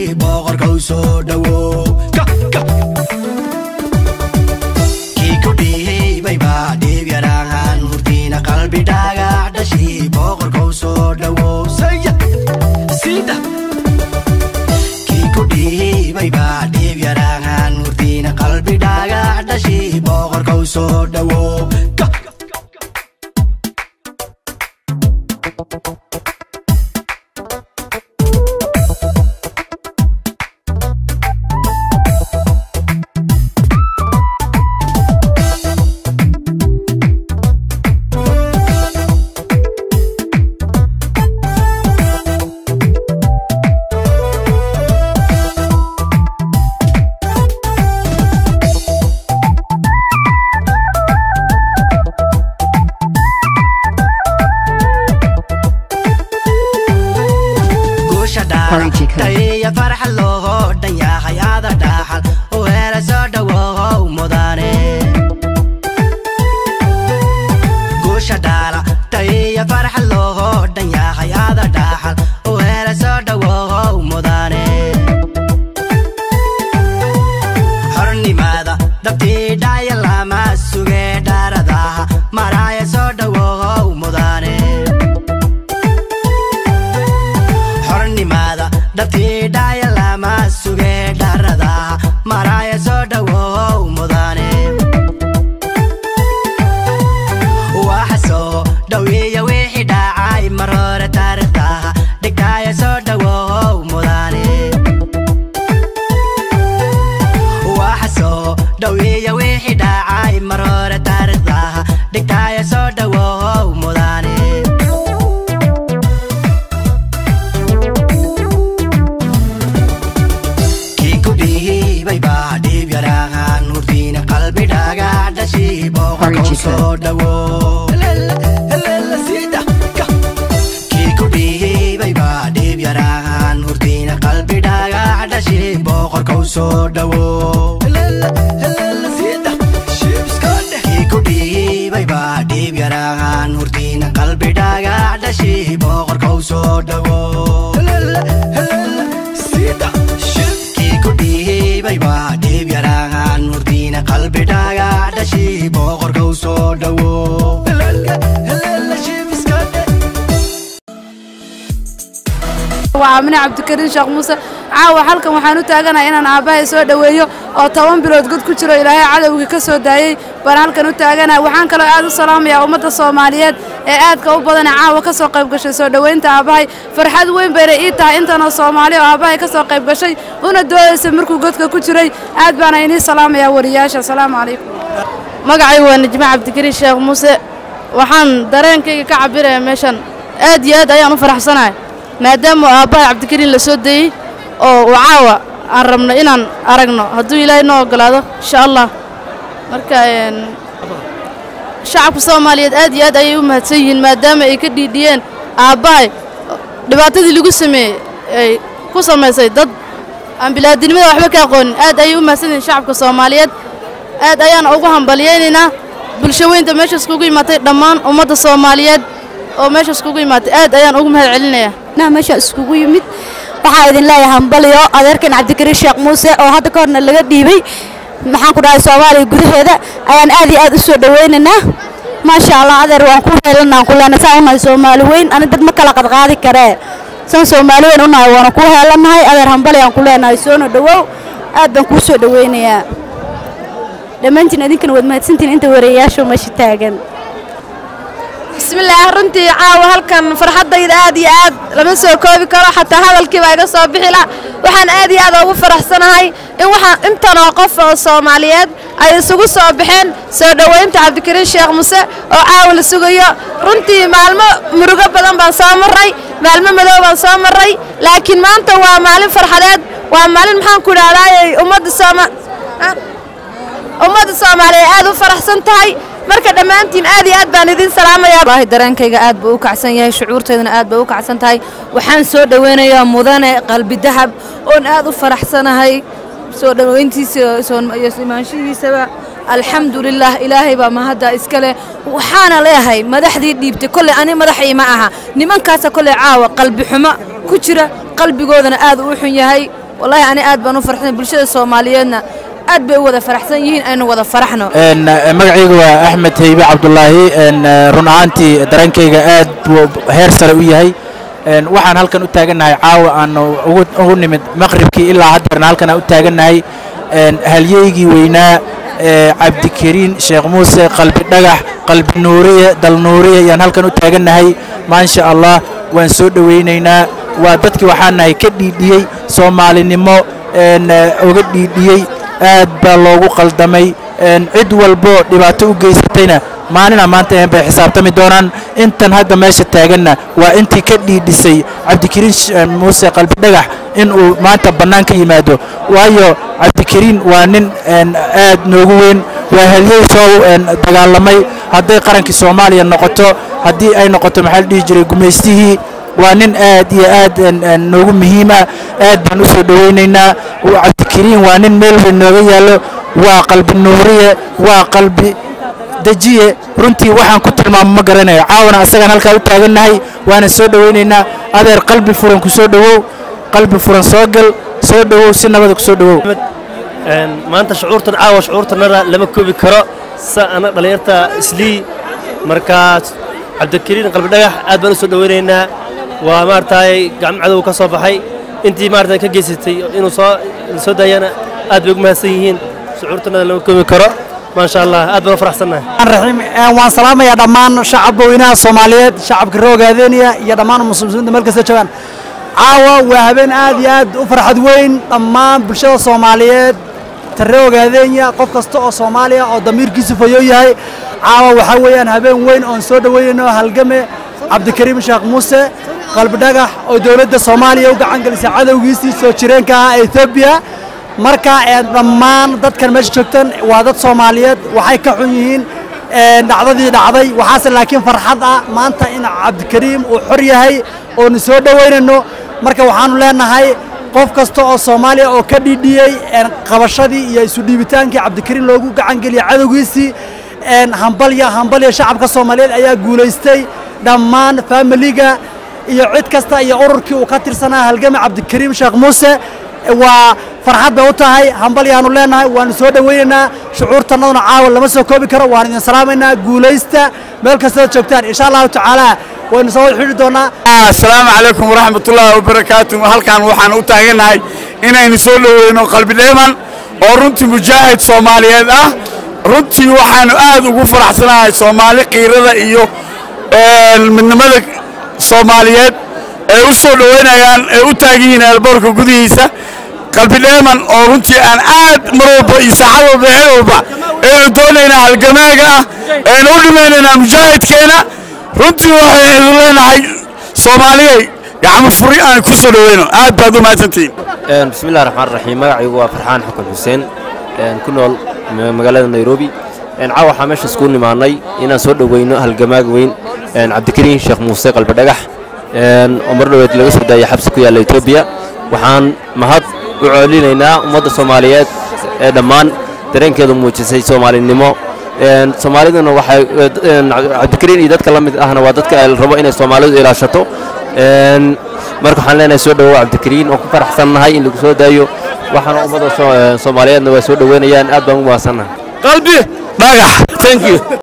boqorka u soo dhowow kii ku dhiibayba dhiib yaraahan hurdiina qalbi dhagax dhashi boqorka u soo dhowow saya sida kii ku dhiibayba dhiib yaraahan hurdiina qalbi dhagax dhashi boqorka u soo dhowow guusha Party Chico. dhaaiya farxa loogo dhan yahay ada dhaxal u hela soo dhowow mudane guusha dhaala dhaaiya farxa loogo dhan yahay ada dhaxal u hela soo dhowow mudane xornimada dabtii dhaya lama suge dhaaradaha maraya soo dhowow mudane xornimada dhabtii dhaya lama suge dharadaha maraya soo dhowow mudane waxa soo dhowiya wixii dhacay mar hore taariikhdaha dhigtaya soo dhowow mudane waxa soo dhowiya wixii dhacay mar hore taariikhdaha dhigtaya soo dhowow mudane kii ku dhiibayba dhiib yaraahan hurdiina qalbi dhagax dhashi boqorka u soo dhowow kii ku dhiibayba dhiib yaraahan hurdiina qalbi dhagax dhashi boqorka u soo dhowow kii ku dhiibayba dhiib yaraahan hurdiina qalbi dhagax dhashi boqorka u soo dhowow kii ku dhiibayba dhiib yaraahan hurdiina qalbi dhagax dhashi boqorka u soo dhowow waa amine cabdikariin sheekh muuse caawa halkan waxaan u taaganahay inaan aabbahay soo dhoweeyo oo toban bilood god ku jiro ilaahay cadowgii ka soo daayey baan halkan u taaganahay waxaan kaloo aad u salaamayaa ummadda soomaaliyeed ee aadka u badan ee caawa ka soo qayb gashay soo dhoweynta aabbahay farxad weyn bayna ii tahay intanoo soomaali oo aabbahay ka soo qayb gashay una doodaysay markuu godka ku jiray aad baana inii salaamayaa wariyaasha asalaamu calaykum magacay waa najme cabdikariin sheekh muuse waxaan dareenkayga ka cabirayaa meeshan aad iyo aad ayaan u faraxsanahay maadaama aabbahay cabdikariin la soo dayey oo uu caawa aan rabno inaan aragno hadduu ilaahay noo ogolaado insha allah marka een, shacabka soomaaliyeed aad iyo aad ayay u mahadsan yihiin maadaama ay ka dhiidhiyeen aabbahay dhibaatadii lagu sameeyey ay ku samaysay dad aan bilaadinimada waxba ka aqoonin aad ayay u mahadsan yihiin shacabka soomaaliyeed aad ayaan ugu hambalyaynaynaa bulsho weynta meeshaas kugu imaatay dhammaan ummadda soomaaliyeed oo meeshaas kugu imaatay aad ayaan ugu mahad celinayaa na meesha iskugu yimid waxaa idin leeyahay hambaliyo adeerkan cabdikariin sheekh muuse oo hadda ka horna laga dhiibay maxaan ku dhahay soomaaliya gudaheeda ayaan aad iyo aad u soo dhowaynaynaa maasha allah adeer waan ku heelanaa ku leenahay saan unahay soomaali weyn ani dad ma kala qadqaadi karee saan soomaali weyn unahay waana ku heelanahay adeer hambali aan ku leenahay soona dhowow aad baan kuu soo dhowaynayaa dhammaantiin idinkana waad mahadsantiin inta wareeyaashu meesha taagan bismillaah runtii caawa halkan farxaddayda aad iyo aad lama soo koobi karo xataa hadalkiiba iga soo bixi la waxaan aad iyo aad ugu faraxsanahay in waxaan intanoo qof oo soomaaliyeed ay isugu soo baxeen soo dhoweynta cabdikariin sheekh muse oo caawa la sugayo runtii maalmo murugo badan baan soo marray maalmo madow baan soo marray laakiin maanta waa maalin farxadeed waa maalin maxaan ku idhahdaayey ummadda sooma ah, ummadda soomaaliyeed aad u faraxsan tahay marka dhammaantiin aad iyo aad baan idin salaamayaa wallaahi dareenkayga aad buu u kacsan yahay shucuurteedana aad bay u kacsan tahay waxaan soo dhoweynayaa mudane qalbi dahab oon aad u faraxsanahay soo dhoweyntiisa soo- iyo imaanshihiisaba alxamdulilah ilaahay baa mahadda iska leh waxaana leeyahay madaxdii dhiibtay kolley ani madaxii ma aha nimankaasa kolley caawa qalbi xumo ku jira qalbigoodana aad u xun yahay wallaahi ani aad baan u farxsanay bulshada soomaaliyeedna aad bay u wada faraxsan yihiin aynu wada faraxno magacayga waa axmed heybe cabdulaahi run ahaantii dareenkayga aad buu heer sare u yahay waxaan halkan u taagannahay caawa aan ugu nimid maqribkii ilaa haddeerna halkan aan u taagannahay halyeygii weynaa cabdikariin sheekh muuse qalbi dhagax qalbi nuuriye dal nuuriye ayaan halkan u taagannahay maasha allah waan soo dhowaynaynaa waa dadkii waxaan nahay ka dhiidhiyey soomaalinimo uga dhiidhiyey aad baa loogu qaldamay cid walbo dhibaato u geysatayna maalina maanta bay xisaabtami doonaan intan hadda meesha taaganna waa intii ka dhiidhisay cabdikariin muuse qalbi dhagax inuu maanta bannaan ka yimaado waayo cabdikariin waa nin aad noogu weyn waa halyey soo dagaalamay hadday qarankii soomaaliya noqoto haddii ay noqoto maxaa la dhihi jiray gumaystihii waa nin aad iyo aad noogu muhiima aad baan u soo dhowaynaynaa cabdikariin waa nin meel weyn nooga yaallo waa qalbi nuuriye waa qalbi dejiye runtii waxaan ku tilmaamo ma garanayo caawana asagaan halkaa u taagannahay waana soo dhowaynaynaa adeer qalbi furan ku soo dhowow qalbi furan soo gal soo dhowow si nabada ku soo dhowow maanta shucuurtan caawa shucuurtanada lama koobi karo sa ana dhallinyarta islii markaa cabdikariin qalbi dhagax aad baan u soo dhowaynaynaa waa maaragtay gacmo cadow ka soo baxay intii maaragtay ka geysatay inuu soo soo daayana aad bay ugu mahadsan yihiin shucuurtanada lama koobi karo maasha allah aad baan u faraxsannahay raxiim waan salaamayaa dhammaan shacabka weynaha soomaaliyeed shacabka reer ogaadeeniya iyo dhammaan muslimiinta meel kasta joogaan caawa waa habeen aad iyo aad u farxad weyn dhammaan bulshada soomaaliyeed ta reer ogaadeenya qof kasta oo soomaaliya oo damiirkiisu fayo yahay caawa waxaa weeyaan habeen weyn oon soo dhoweynayno halgame cabdikariim sheekh muuse qalbi dhagax oo dowladda soomaaliya u gacan gelisay cadowgiisii soo jireenka ah ee etoobiya marka dhammaan dadkan meesha joogtan waa dad soomaaliyeed waxay ka xun yihiin dhacdadii dhacday waxaase laakiin farxad ah maanta in cabdikariim uu xor yahay oonu soo dhoweynayno marka waxaanu leenahay qof kasta oo soomaaliya oo ka dhiidhiyey qabashadii iyo isu dhiibitaankii cabdikariim loogu gacan geliyay cadowgiisii hambalya hambalya shacabka soomaaliyeed ayaa guulaystay dhammaan faamiliga iyo cid kasta iyo ururkii uu ka tirsanaa halgame cabdikariim sheekh muuse waa farxad bay u tahay hambalyaanu leenahay waanu soo dhowaynaynaa shucuurtannaduna caawa lama soo koobi karo waan idin salaamaynaa guulaysta meel kastaad joogtaan insha allahu tacaala waynu soo xidhi doonaa asalaamu calaykum waraxmatullaahi wabarakaatu halkan waxaan u taagannahay inaynu soo dhoweyno qalbi dheeman oo runtii mujaahid soomaaliyeed ah runtii waxaanu aad ugu faraxsanahay soomaali qiirada iyo midnimada soomaaliyeed ay u soo dhowaynayaan ay u taagan yihiin eelboorka gudihiisa qalbi dheeman oo runtii aan aad mar walba iyo saacad walba heel walba aynu doonaynaa halgamaaga ah aynu u dhimaynaynaa mujaahidkeena runtii waxaynu leenahay soomaaliyay gacmo furi aan ku soo dhoweyno aad baad u mahadsantihiin bismillahi raxmaan raxiim magacaygu waa farxaan xukun xuseen ku nool magaalada nairobi caawa waxaa meesha iskugu nimaannay inaan soo dhoweyno halgamaag weyn cabdikariin sheekh muuse qalbidhagax oo mar dhoweed laga soo daayay xabsi ku yaalla etoobiya waxaan mahad u coolinaynaa ummadda soomaaliyeed ee dhammaan dareenkeedu muujisay soomaalinimo soomaaliduna waxay cabdikariin iyo dadka la mid ahna waa dadka ay rabo inay soomaalidu ilaashato marka waxaan leenahay soo dhowow cabdikariin oo ku faraxsannahay in lagu soo daayo waxaana ummadda soomaaliyeedna waa soo dhoweynayaan aad baan ugu mahadsannahay qalbi dhagax thank you